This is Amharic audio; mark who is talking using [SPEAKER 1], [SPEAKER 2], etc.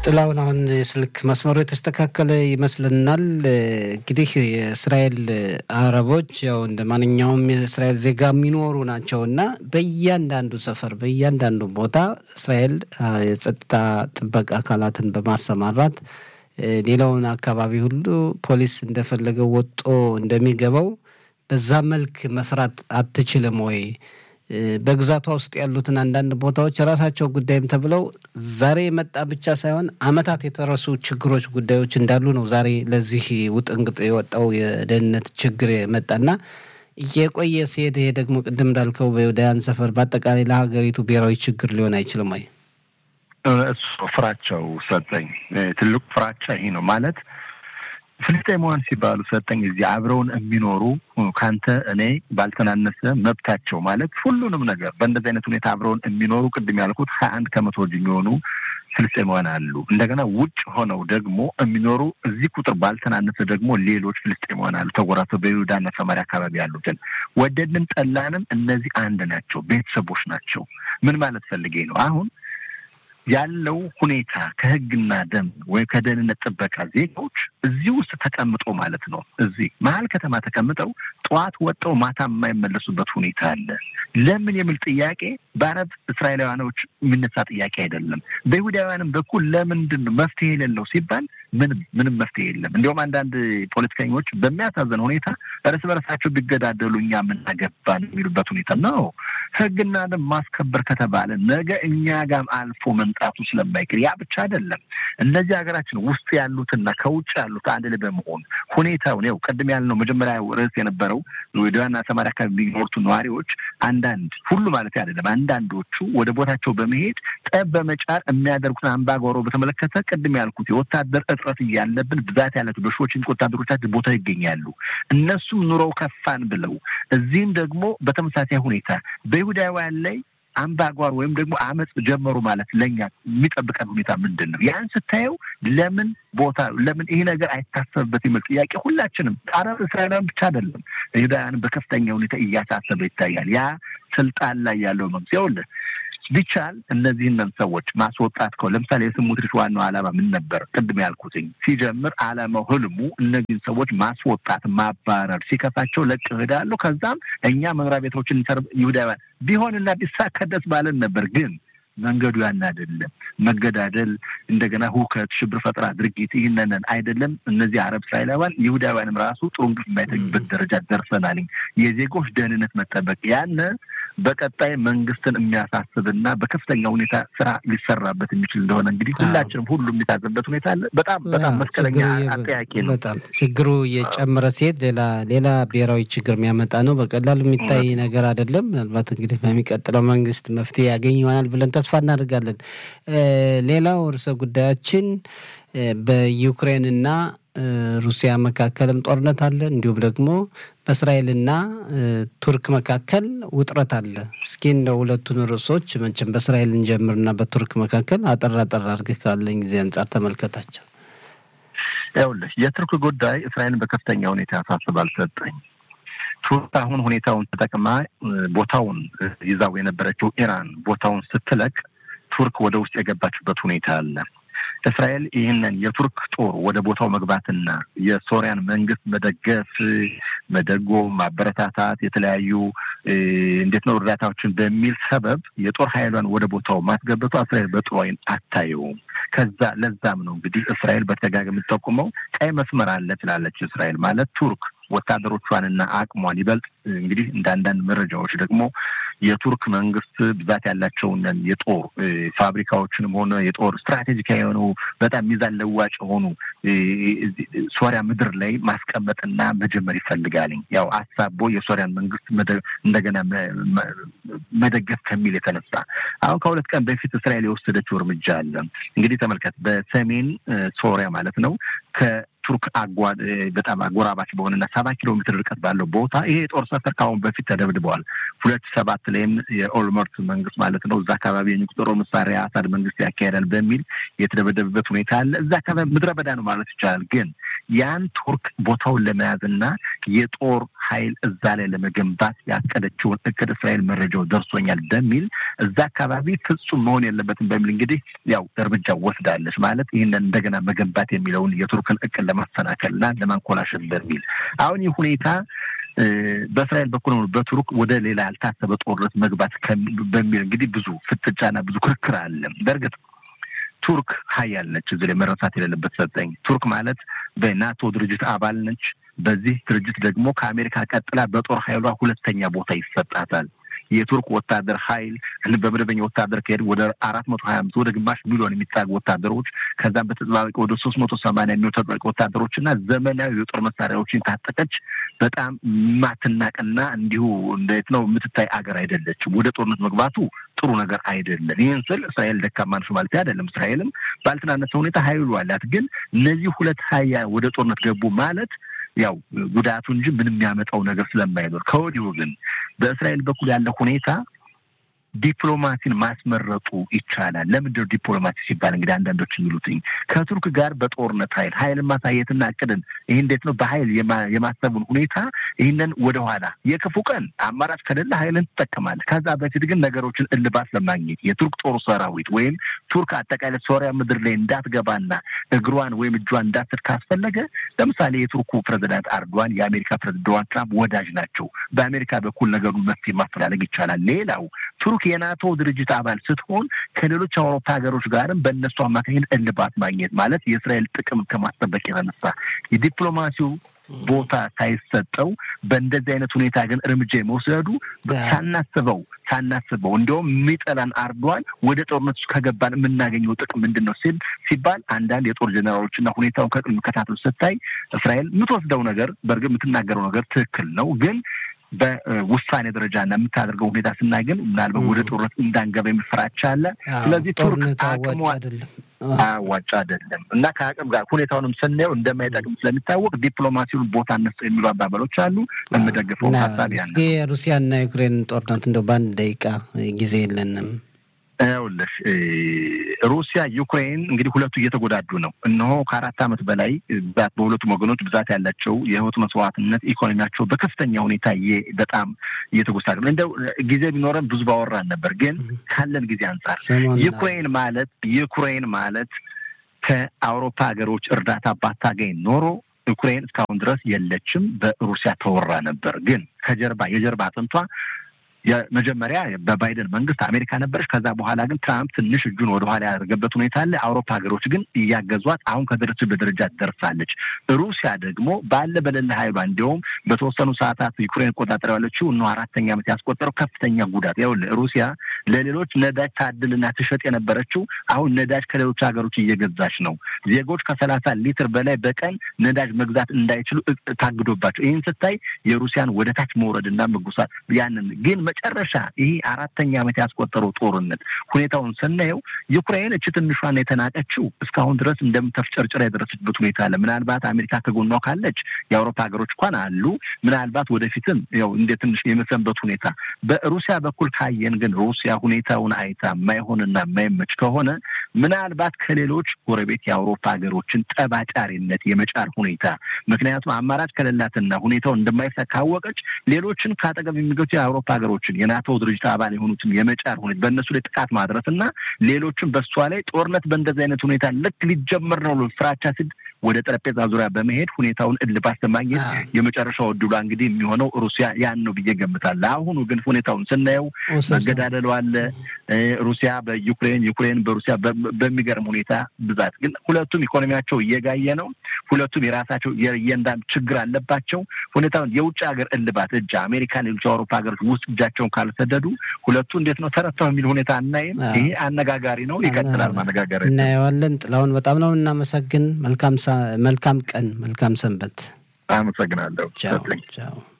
[SPEAKER 1] ጥላውን አሁን የስልክ መስመሩ የተስተካከለ ይመስልናል። እንግዲህ የእስራኤል አረቦች ያው እንደ ማንኛውም የእስራኤል ዜጋ የሚኖሩ ናቸው እና በእያንዳንዱ ሰፈር በእያንዳንዱ ቦታ እስራኤል የጸጥታ ጥበቃ አካላትን በማሰማራት ሌላውን አካባቢ ሁሉ ፖሊስ እንደፈለገው ወጦ እንደሚገባው በዛ መልክ መስራት አትችልም ወይ? በግዛቷ ውስጥ ያሉትን አንዳንድ ቦታዎች የራሳቸው ጉዳይም ተብለው ዛሬ የመጣ ብቻ ሳይሆን ዓመታት የተረሱ ችግሮች፣ ጉዳዮች እንዳሉ ነው ዛሬ ለዚህ ውጥንቅጥ የወጣው የደህንነት ችግር የመጣና እየቆየ ሲሄድ ይሄ ደግሞ ቅድም እንዳልከው በይሁዳውያን ሰፈር በአጠቃላይ ለሀገሪቱ ብሔራዊ ችግር ሊሆን አይችልም ወይ?
[SPEAKER 2] እሱ ፍራቸው ሰጠኝ። ትልቁ ፍራቻ ይሄ ነው ማለት ፍልስጤማውያን ሲባሉ ሰጠኝ እዚህ አብረውን የሚኖሩ ከአንተ እኔ ባልተናነሰ መብታቸው ማለት ሁሉንም ነገር በእንደዚህ አይነት ሁኔታ አብረውን የሚኖሩ ቅድም ያልኩት ሀያ አንድ ከመቶ የሚሆኑ ፍልስጤማውያን አሉ። እንደገና ውጭ ሆነው ደግሞ የሚኖሩ እዚህ ቁጥር ባልተናነሰ ደግሞ ሌሎች ፍልስጤማውያን አሉ ተጎራተው በይሁዳና ሰማሪያ አካባቢ ያሉትን ወደድንም ጠላንም እነዚህ አንድ ናቸው፣ ቤተሰቦች ናቸው። ምን ማለት ፈልጌ ነው አሁን ያለው ሁኔታ ከህግና ደንብ ወይም ከደህንነት ጥበቃ ዜጎች እዚህ ውስጥ ተቀምጦ ማለት ነው። እዚህ መሀል ከተማ ተቀምጠው ጠዋት ወጠው ማታ የማይመለሱበት ሁኔታ አለ። ለምን የሚል ጥያቄ በአረብ እስራኤላውያኖች የሚነሳ ጥያቄ አይደለም። በይሁዳውያንም በኩል ለምንድን ነው መፍትሄ የሌለው ሲባል ምንም ምንም መፍትሄ የለም። እንዲሁም አንዳንድ ፖለቲከኞች በሚያሳዝን ሁኔታ እርስ በርሳቸው ቢገዳደሉ እኛ የምናገባን የሚሉበት ሁኔታ ነው። ህግና ደንብ ማስከበር ከተባለ ነገ እኛ ጋም አልፎ መምጣቱ ስለማይቀር ያ ብቻ አይደለም። እነዚህ ሀገራችን ውስጥ ያሉትና ከውጭ ያሉት አንድ ላይ በመሆን ሁኔታውን ያው ቅድም ያልነው መጀመሪያ ርዕስ የነበረው ወደዋና ሰማሪያ አካባቢ የሚኖሩት ነዋሪዎች አንዳንድ ሁሉ ማለት አይደለም፣ አንዳንዶቹ ወደ ቦታቸው በመሄድ ጠብ በመጫር የሚያደርጉትን አምባጓሮ በተመለከተ ቅድም ያልኩት የወታደር እጥረት እያለብን ብዛት ያላቸው በሺዎች ወታደሮቻችን ቦታ ይገኛሉ። እነሱም ኑሮው ከፋን ብለው እዚህም ደግሞ በተመሳሳይ ሁኔታ በይሁዳውያን ላይ አምባጓር ወይም ደግሞ አመፅ ጀመሩ ማለት ለእኛ የሚጠብቀን ሁኔታ ምንድን ነው? ያን ስታየው ለምን ቦታ ለምን ይሄ ነገር አይታሰብበት የሚል ጥያቄ ሁላችንም አረብ እስራኤላውያን ብቻ አይደለም ይሁዳውያንን በከፍተኛ ሁኔታ እያሳሰበ ይታያል። ያ ስልጣን ላይ ያለው መንግስት ይኸውልህ ቢቻል እነዚህንን ሰዎች ማስወጣት ከው ለምሳሌ የስሙትሪች ዋናው ዓላማ ምን ነበር? ቅድም ያልኩትኝ ሲጀምር ዓላማው ህልሙ እነዚህን ሰዎች ማስወጣት፣ ማባረር ሲከፋቸው ለቅ እሄዳሉ። ከዛም እኛ መኖሪያ ቤቶችን ይሁዳውያን ቢሆንና ቢሳካ ደስ ባለን ነበር ግን መንገዱ ያን አይደለም። መገዳደል፣ እንደገና ሁከት፣ ሽብር ፈጠራ ድርጊት ይህንንን አይደለም። እነዚህ አረብ እስራኤላውያን ይሁዳውያንም ራሱ ጥሩ እንቅልፍ የማይተኙበት ደረጃ ደርሰናል። የዜጎች ደህንነት መጠበቅ ያን በቀጣይ መንግስትን የሚያሳስብና በከፍተኛ ሁኔታ ስራ ሊሰራበት የሚችል እንደሆነ እንግዲህ ሁላችንም ሁሉ የሚታዘበት ሁኔታ አለ። በጣም በጣም መስቀለኛ አጠያቂ ነው።
[SPEAKER 1] በጣም ችግሩ እየጨመረ ሲሄድ ሌላ ሌላ ብሔራዊ ችግር የሚያመጣ ነው። በቀላሉ የሚታይ ነገር አይደለም። ምናልባት እንግዲህ በሚቀጥለው መንግስት መፍትሄ ያገኝ ይሆናል ብለን ተስፋ እናደርጋለን። ሌላው ርዕሰ ጉዳያችን በዩክሬንና ሩሲያ መካከልም ጦርነት አለ። እንዲሁም ደግሞ በእስራኤልና ቱርክ መካከል ውጥረት አለ። እስኪ እንደ ሁለቱን ርዕሶች መቼም በእስራኤል እንጀምርና በቱርክ መካከል አጠር አጠር አድርገህ ካለኝ ጊዜ አንጻር ተመልከታቸው።
[SPEAKER 2] ይኸውልህ የቱርክ ጉዳይ እስራኤልን በከፍተኛ ሁኔታ ያሳስባል ሰጠኝ ቱርክ አሁን ሁኔታውን ተጠቅማ ቦታውን ይዛው የነበረችው ኢራን ቦታውን ስትለቅ ቱርክ ወደ ውስጥ የገባችበት ሁኔታ አለ። እስራኤል ይህንን የቱርክ ጦር ወደ ቦታው መግባትና የሶሪያን መንግስት መደገፍ፣ መደጎም፣ ማበረታታት የተለያዩ እንዴት ነው እርዳታዎችን በሚል ሰበብ የጦር ኃይሏን ወደ ቦታው ማስገበቷ እስራኤል በጥሩ ዓይን አታየውም። ከዛ ለዛም ነው እንግዲህ እስራኤል በተደጋጋሚ የምትጠቁመው ቀይ መስመር አለ ትላለች። እስራኤል ማለት ቱርክ ወታደሮቿንና አቅሟን ይበልጥ እንግዲህ እንደ አንዳንድ መረጃዎች ደግሞ የቱርክ መንግስት ብዛት ያላቸውን የጦር ፋብሪካዎችንም ሆነ የጦር ስትራቴጂካዊ የሆኑ በጣም ሚዛን ለዋጭ የሆኑ ሶሪያ ምድር ላይ ማስቀመጥና መጀመር ይፈልጋል። ያው አሳቦ የሶሪያን መንግስት እንደገና መደገፍ ከሚል የተነሳ አሁን ከሁለት ቀን በፊት እስራኤል የወሰደችው እርምጃ አለ። እንግዲህ ተመልከት፣ በሰሜን ሶሪያ ማለት ነው ቱርክ አጓ በጣም አጎራባች በሆነና ሰባ ኪሎ ሜትር ርቀት ባለው ቦታ ይሄ የጦር ሰፈር ከአሁን በፊት ተደብድበዋል። ሁለት ሰባት ላይም የኦልመርት መንግስት ማለት ነው እዛ አካባቢ የኒውክሌር መሳሪያ አሳድ መንግስት ያካሄዳል በሚል የተደበደበበት ሁኔታ አለ። እዛ አካባቢ ምድረ በዳ ነው ማለት ይቻላል። ግን ያን ቱርክ ቦታውን ለመያዝና የጦር ኃይል እዛ ላይ ለመገንባት ያቀደችውን እቅድ እስራኤል መረጃው ደርሶኛል በሚል እዛ አካባቢ ፍጹም መሆን የለበትም በሚል እንግዲህ ያው እርምጃ ወስዳለች። ማለት ይህንን እንደገና መገንባት የሚለውን የቱርክን እቅድ ለማሰናከልና ለማንኮላሸት በሚል አሁን ይህ ሁኔታ በእስራኤል በኩል ሆኖ በቱርክ ወደ ሌላ ያልታሰበ ጦርነት መግባት በሚል እንግዲህ ብዙ ፍጥጫና ብዙ ክርክር አለ። በእርግጥ ቱርክ ሀያል ነች። እዚህ ላይ መረሳት የሌለበት ሰጠኝ ቱርክ ማለት በናቶ ድርጅት አባል ነች። በዚህ ድርጅት ደግሞ ከአሜሪካ ቀጥላ በጦር ኃይሏ ሁለተኛ ቦታ ይሰጣታል። የቱርክ ወታደር ኃይል በመደበኛ ወታደር ከሄድ ወደ አራት መቶ ሀያ አምስት ወደ ግማሽ ሚሊዮን የሚጠጉ ወታደሮች ከዛም በተጠባባቂ ወደ ሶስት መቶ ሰማንያ የሚሆኑ ተጠባባቂ ወታደሮች እና ዘመናዊ የጦር መሳሪያዎችን ታጠቀች በጣም ማትናቅና እንዲሁ እንዴት ነው የምትታይ አገር አይደለችም። ወደ ጦርነት መግባቱ ጥሩ ነገር አይደለም። ይህን ስል እስራኤል ደካማ ነች ማለት አይደለም። እስራኤልም ባልተናነሰ ሁኔታ ኃይሉ አላት። ግን እነዚህ ሁለት ሀያ ወደ ጦርነት ገቡ ማለት ያው ጉዳቱ እንጂ ምንም የሚያመጣው ነገር ስለማይኖር ከወዲሁ ግን በእስራኤል በኩል ያለ ሁኔታ ዲፕሎማሲን ማስመረጡ ይቻላል። ለምንድነው ዲፕሎማሲ ሲባል እንግዲህ አንዳንዶች የሚሉትኝ ከቱርክ ጋር በጦርነት ኃይል ኃይልን ማሳየትና እቅድን ይህ እንዴት ነው በኃይል የማሰቡን ሁኔታ ይህንን ወደኋላ የክፉ ቀን አማራጭ ከሌለ ኃይልን ትጠቀማለህ። ከዛ በፊት ግን ነገሮችን እልባት ለማግኘት የቱርክ ጦር ሰራዊት ወይም ቱርክ አጠቃላይ ሶሪያ ምድር ላይ እንዳትገባና እግሯን ወይም እጇን እንዳትል ካስፈለገ ለምሳሌ የቱርኩ ፕሬዚዳንት አርዶዋን የአሜሪካ ፕሬዚዳንት ዶናልድ ትራምፕ ወዳጅ ናቸው። በአሜሪካ በኩል ነገሩን መፍትሄ ማፈላለግ ይቻላል። ሌላው ቱርክ የናቶ ድርጅት አባል ስትሆን ከሌሎች አውሮፓ ሀገሮች ጋርም በእነሱ አማካኝነት እልባት ማግኘት ማለት የእስራኤል ጥቅም ከማስጠበቅ የተነሳ የዲፕሎማሲው ቦታ ሳይሰጠው በእንደዚህ አይነት ሁኔታ ግን እርምጃ የመውሰዱ ሳናስበው ሳናስበው እንዲሁም የሚጠላን አርዷል ወደ ጦርነት ውስጥ ከገባን የምናገኘው ጥቅም ምንድን ነው ሲል ሲባል አንዳንድ የጦር ጀኔራሎችና ሁኔታውን ከቅድም ከታተል ስታይ እስራኤል የምትወስደው ነገር በእርግጥ የምትናገረው ነገር ትክክል ነው ግን በውሳኔ ደረጃ እና የምታደርገው ሁኔታ ስናይ ግን ምናልባት ወደ ጦርነት እንዳንገባ የሚፈራቻ አለ። ስለዚህ ቱርክ አቅሟ አዋጭ አይደለም እና ከአቅም ጋር ሁኔታውንም ስናየው እንደማይጠቅም ስለሚታወቅ ዲፕሎማሲውን ቦታ እነሱ የሚሉ አባባሎች አሉ። የምደግፈው ሀሳብ ያ
[SPEAKER 1] እስኪ የሩሲያና ዩክሬን ጦርነት እንደው በአንድ ደቂቃ ጊዜ የለንም።
[SPEAKER 2] ይኸውልሽ ሩሲያ ዩክሬን እንግዲህ ሁለቱ እየተጎዳዱ ነው። እነሆ ከአራት ዓመት በላይ ብዛት በሁለቱም ወገኖች ብዛት ያላቸው የህይወት መስዋዕትነት ኢኮኖሚያቸው በከፍተኛ ሁኔታ በጣም እየተጎሳቀ ነው። እንደው ጊዜ ቢኖረን ብዙ ባወራን ነበር፣ ግን ካለን ጊዜ አንጻር ዩክሬን ማለት ዩክሬን ማለት ከአውሮፓ ሀገሮች እርዳታ ባታገኝ ኖሮ ዩክሬን እስካሁን ድረስ የለችም፣ በሩሲያ ተወራ ነበር። ግን ከጀርባ የጀርባ አጥንቷ የመጀመሪያ በባይደን መንግስት አሜሪካ ነበረች። ከዛ በኋላ ግን ትራምፕ ትንሽ እጁን ወደኋላ ያደረገበት ሁኔታ አለ። አውሮፓ ሀገሮች ግን እያገዟት አሁን ከደረሰችበት ደረጃ ደርሳለች። ሩሲያ ደግሞ ባለ በሌለ ኃይሏ እንዲሁም በተወሰኑ ሰዓታት ዩክሬን ቆጣጠር ያለችው እነ አራተኛ ዓመት ያስቆጠረው ከፍተኛ ጉዳት ያው ሩሲያ ለሌሎች ነዳጅ ታድልና ትሸጥ የነበረችው አሁን ነዳጅ ከሌሎች ሀገሮች እየገዛች ነው። ዜጎች ከሰላሳ ሊትር በላይ በቀን ነዳጅ መግዛት እንዳይችሉ ታግዶባቸው ይህን ስታይ የሩሲያን ወደ ታች መውረድና መጉሳት ያንን ግን መጨረሻ ይህ አራተኛ ዓመት ያስቆጠረው ጦርነት ሁኔታውን ስናየው ዩክሬን እች ትንሿን የተናቀችው እስካሁን ድረስ እንደምተፍጨርጭራ የደረሰችበት ሁኔታ አለ። ምናልባት አሜሪካ ከጎኗ ካለች የአውሮፓ ሀገሮች እንኳን አሉ። ምናልባት ወደፊትም ያው እንደ ትንሽ የመሰንበት ሁኔታ በሩሲያ በኩል ካየን ግን ሩሲያ ሁኔታውን አይታ የማይሆንና የማይመች ከሆነ ምናልባት ከሌሎች ጎረቤት የአውሮፓ ሀገሮችን ጠባጫሪነት የመጫር ሁኔታ ምክንያቱም አማራጭ ከሌላትና ሁኔታው እንደማይሳ ካወቀች ሌሎችን ከአጠገብ የሚገቱ የአውሮፓ ሀገሮችን የናቶ ድርጅት አባል የሆኑትን የመጫር ሁኔታ በእነሱ ላይ ጥቃት ማድረስ እና ሌሎችም በእሷ ላይ ጦርነት በእንደዚህ አይነት ሁኔታ ልክ ሊጀመር ነው ፍራቻ ስድ ወደ ጠረጴዛ ዙሪያ በመሄድ ሁኔታውን እልባት ለማግኘት የመጨረሻው እድሏ እንግዲህ የሚሆነው ሩሲያ ያን ነው ብዬ ገምታለሁ። አሁኑ ግን ሁኔታውን ስናየው መገዳደሉ አለ። ሩሲያ በዩክሬን ዩክሬን በሩሲያ በሚገርም ሁኔታ ብዛት ግን ሁለቱም ኢኮኖሚያቸው እየጋየ ነው። ሁለቱም የራሳቸው የእያንዳንዱ ችግር አለባቸው። ሁኔታውን የውጭ ሀገር እልባት እጅ አሜሪካ፣ ሌሎች አውሮፓ ሀገሮች ውስጥ እጃቸውን ካልሰደዱ ሁለቱ እንዴት ነው ተረተው የሚል ሁኔታ አናይም። ይሄ አነጋጋሪ ነው። ይቀጥላል ማነጋገር
[SPEAKER 1] እናየዋለን። ጥላሁን በጣም ነው እናመሰግን። መልካም መልካም ቀን፣ መልካም ሰንበት።
[SPEAKER 2] አመሰግናለሁ።
[SPEAKER 1] ቻው ቻው።